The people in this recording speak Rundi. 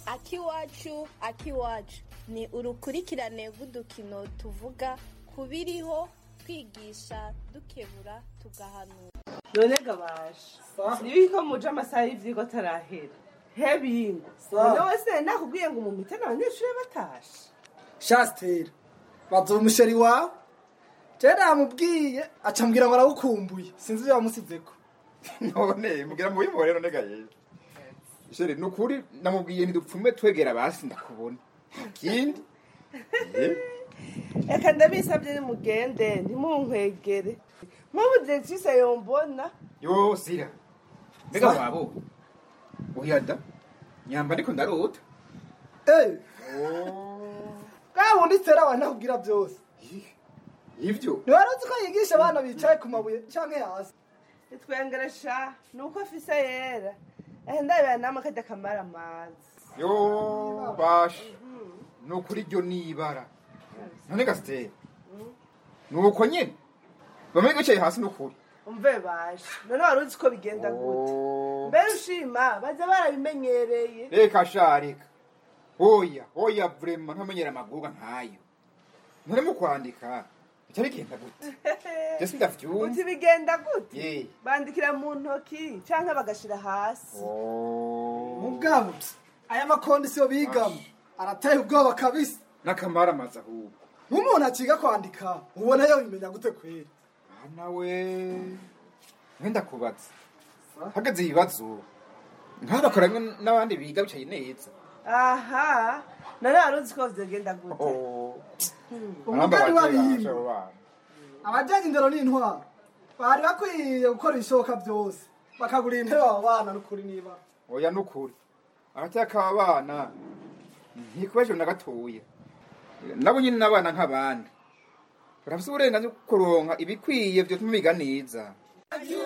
akiwacu akiwacu ni urukurikirane rw'udukino tuvuga ku biriho twigisha dukebura tugahanura none gabasha nibiko muje amasaha y'ivyigwa atarahera hebingo Sawa. none wese nakubwiye ngo umumitane abanyeshuri batashe shasitera baza umusheri wawe jewe namubwiye aca mbwira ngo arawukumbuye sinzi ivyo wamusizeko none mugira mu bimbo rero nega yewe shere nukuri namubwiye ntidupfume twegera basi ndakubona kindi reka ndabisabye nimugende ntimunkwegere nk'ubu directrice yombona yo sira mbega wabo uyada nyamba ariko ndarota Eh, bwa bundi tera wanakubwira byose ivyo ntiwaruzi ko yigisha abana bicaye ku mabuye canke hasi itwengeresha ni uko afise yera ehe ndabera namwe kajya kamara amazi yo basha nukuri ryo nibara none gasitera nuko nyene bamwe bicaye hasi nukuri umve baje none wari uzi ko bigenda gute mbere ushima baza barabimenyereye reka sha reka oya oya vrema ntamenyera amaguga nkayo none mu kwandika bica bigenda gute jesi ndavyumva uti bigenda gute ye bandikira mu ntoki canke bagashira hasi mugabo aya makondisiyo bigamo arateye ubwoba kabisa n'akamara amaze ahubwo nk'umuntu akiga kwandika ubona yo bimenya gute kwera nawe mwenda kubaza hageze ibibazo nkabakora n'abandi biga bicaye neza aha none wari uzi ko vyogenda gute umugani w'abihimba abajyanye indero n'intwaro bari bakwiye gukora ibishoboka byose bakagura intebe abo bana n'ukuri niba oya nukuri agateka abana ntikubaje na gatoya nabo nyine n'abana nk'abandi barafise uburenganzira bwo kuronka ibikwiye vyotuma biga neza